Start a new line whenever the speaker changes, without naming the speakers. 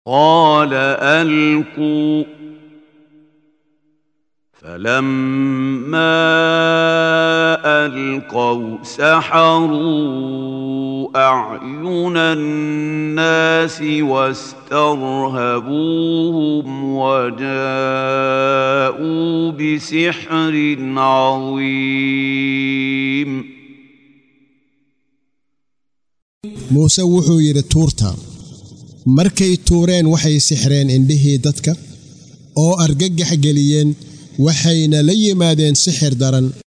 قال القوا فلما القوا سحروا اعين الناس واسترهبوهم وجاءوا بسحر عظيم
muuse wuxuu yidhi tuurta markay tuureen waxay sixreen indhihii dadka oo argagax geliyeen waxayna la yimaadeen sixir daran